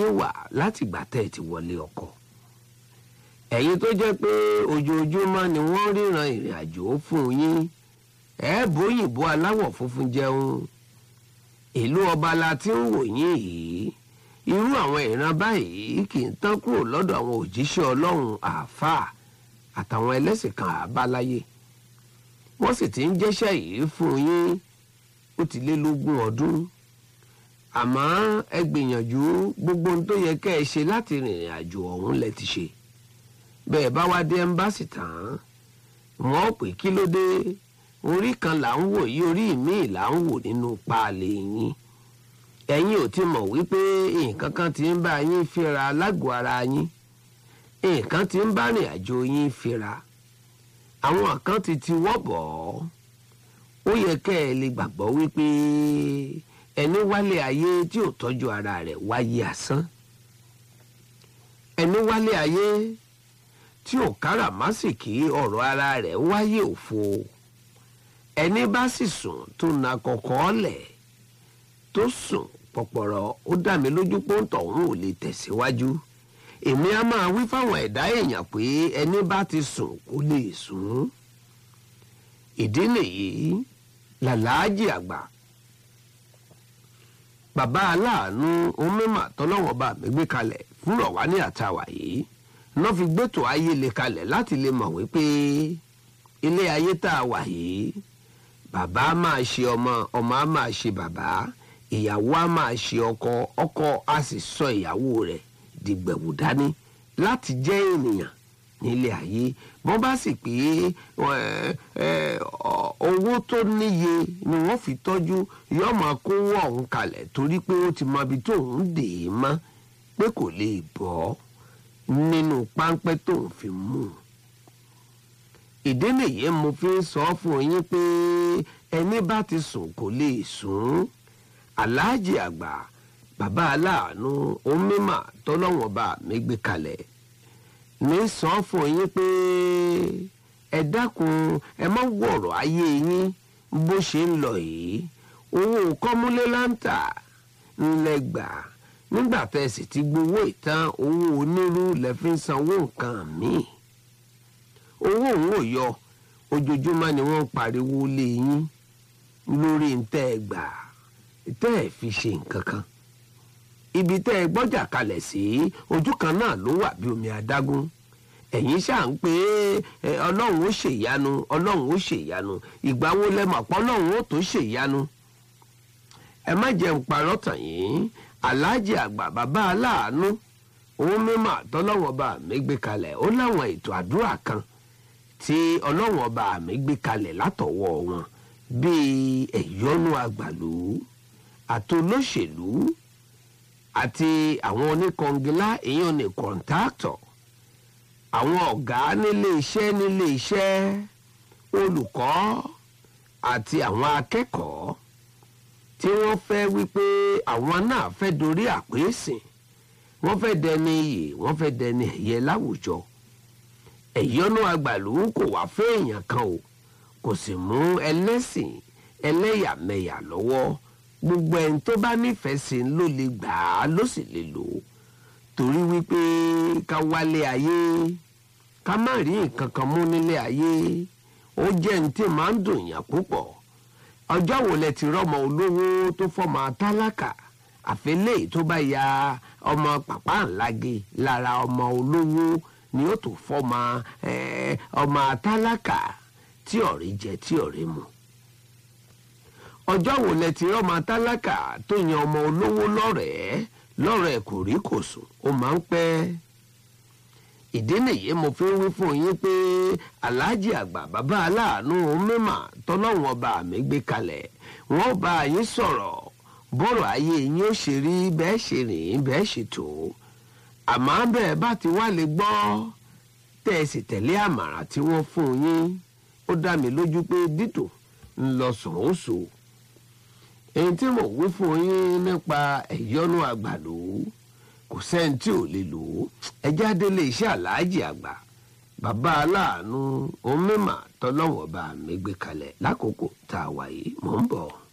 yín wà látìgbà tẹ́ ẹ ti wọlé ọkọ ẹ̀yin tó jẹ́ pé ojoojúmọ́ ni wọ́n ríran ìrìn àjò fún yín ẹ bóyìnbó aláwọ̀ funfun jẹun ìlú ọba la ti ń wò yín yìí irú àwọn ìran báyìí kì í tán kúrò lọ́dọ̀ àwọn òjíṣẹ́ ọlọ́run àáfàá àtàwọn ẹlẹ́sìn kan àbáláyé wọ́n sì ti ń jẹ́ṣẹ́ yìí fún yín ó ti lé lógún ọdún àmọ́ ẹ gbìyànjú gbogbo ohun tó yẹ kẹ́ ẹ ṣe láti rìnrìn àjò ọ̀hún lẹ ti ṣe bẹ́ẹ̀ bá wá dé ẹ́mbáàsì tán wọ́n pè kí ló dé orí kan là ń wò yí orí míì là ń wò nínú páàlì yín ẹ̀yin ò ti mọ̀ wípé nǹkan kan ti ń bá yín fínra lágọ̀ọ́ ara yín nǹkan ti ń bá rìn àjò yín fínra àwọn kan ti ti wọ́ bọ̀ ọ́ ó yẹ kẹ́ ẹ lè gbàgbọ́ wípé ẹni wálé ayé tí ò tọ́jú ara rẹ̀ wáyé asán ẹni wálé ayé tí ò káràmásìkì ọ̀rọ̀ ara rẹ̀ wáyé òfo ẹni bá sì sùn tó na kọ̀kọ́ lẹ̀ tó sùn pọ̀pọ̀rọ̀ ó dá mi lójú pé ń tọ̀hún ò lè tẹ̀síwájú èmi á máa wí fáwọn ẹ̀dá èèyàn pé ẹni bá ti sùn kó lè sùn ìdí nìyí làlájì àgbà bàbá aláàánú onímọ̀ tọ́lọ́wọ́n bá mi gbé kalẹ̀ fúnrọ̀ wá ní àtàwà yìí náà fi gbẹ́tò ayé le kalẹ̀ láti lè mọ̀ wípé ilé ayé tá a wà yìí bàbá á máa ṣe ọmọ ọmọ á máa ṣe bàbá ìyàwó á máa ṣe ọkọ ọkọ á sì sọ ìyàwó rẹ̀ dìgbẹ̀wò dání láti jẹ́ ènìyàn nílé ayé wọ́n bá sì pé owó tó níye ni wọ́n fi tọ́jú yóò máa kówó ọ̀hún kalẹ̀ torí pé ó ti mọ ibi tóun dè é mọ́ pé kò lè bọ́ nínú páńpẹ́ tóun fi mú un ìdí nìyẹn mo fi ń sọ fún yín pé ẹni bá ti sùn kò lè sùn aláàjì àgbà bàbá aláàánú onímọ̀ tọ́lọ́wọ́n bá mi gbé kalẹ̀ ní sọ fún yín pé ẹ dákun ẹ má wọ̀rọ̀ ayé yín bó ṣe ń lọ yìí owó kọ́múlé láǹtà ńlẹ̀ gbà nígbà tẹ́ ẹ sì ti gbowó ìtàn owó onírú lẹ fi ń sanwó nǹkan míì owó òun ò yọ ojoojúmọ́ ni wọ́n ń pariwo lé yín lórí ntẹ́ ẹ gbà tẹ́ ẹ fi ṣe nǹkan kan ibi tẹ́ ẹ gbọ́jà kalẹ̀ sí ojú kan náà ló wà bí omi adágún ẹ̀yin ṣáà ń pé ọlọ́run ó ṣèyanu ọlọ́run ó ṣèyanu ìgbà wo lẹ́mọ̀ pọ́ ọlọ́run ó tó ṣèyanu ẹ má jẹun parọ́ tàn yín aláàjì àgbà bàbá aláàánú òun mímọ́ àtọ́lọ́wọ́n bá mi gbé kalẹ̀ ó láwọn ètò àdúrà kan tí ọlọ́wọ́n bá mi gbé kalẹ̀ látọwọ́ wọn bíi ẹ̀yọ́nú àgbàlú àtolóṣèlú àti àwọn oníkọngilá èèyàn ní kọ̀ǹtáàtọ̀ àwọn ọ̀gá nílé iṣẹ́ nílé iṣẹ́ olùkọ́ àti àwọn akẹ́kọ̀ọ́ tí wọ́n fẹ́ wípé àwọn náà fẹ́ dorí àpèsìn wọ́n fẹ́ dẹni iyì wọ́n fẹ́ dẹni ẹ̀yẹ láwùjọ ẹ̀yọ́nú àgbàlú kò wá fún èèyàn kan o kò sì mú ẹlẹ́sìn ẹlẹ́yàmẹ̀yà lọ́wọ́ gbogbo ẹni tó bá nífẹ̀ẹ́ sí i ló lè gbà á ló sì lè lò ó torí wípé ká wálé ayé ká má rí nǹkan kan mú nílé ayé ó jẹ́ ní tí máa ń dùn yàn púpọ̀ ọjọ́ wo lẹ ti rọ́mọ olówó tó fọ́mọ tálákà àfẹ́lẹ́ tó bá ya ọmọ pàpà ńláge lára ọmọ olówó ni ó tó fọ́mọ ọmọ tálákà tí ọ̀rẹ́ jẹ tí ọ̀rẹ́ mu ọjọ́ wo lẹ ti rọ́mọ tálákà tó yan ọmọ olówó lọ́rẹ̀ẹ́ lọ́rẹ̀ẹ́ kò rí kò sùn ó máa ń pẹ́ ìdí nìyí mo fi ń wí fún yín pé aláàjì àgbà bàbá aláàánú mímà tọ́lọ́wọ́n ọba mi gbé kalẹ̀ wọ́n bá yín sọ̀rọ̀ bọ́rọ̀ ayé yín ó ṣe rí bẹ́ẹ̀ ṣe rìn bẹ́ẹ̀ ṣe tó àmọ́ bẹ́ẹ̀ bá ti wá lè gbọ́ tẹ́ ẹ sì tẹ̀lé àmàràn tí wọ́n fún yín ó dá mi lójú pé dídùn ń lọ sùn ó sò èyí tí mo wí fún yín nípa ẹ̀yọ́nú àgbàdo kò sẹ́ni tí ò lè lò ó ẹjẹ́ adélé iṣẹ́ aláàjì àgbà bàbá aláàánú onímọ̀ tọ́lọ́wọ́ bá mi gbé kalẹ̀ lákòókò tá a wà yìí mò ń bọ̀.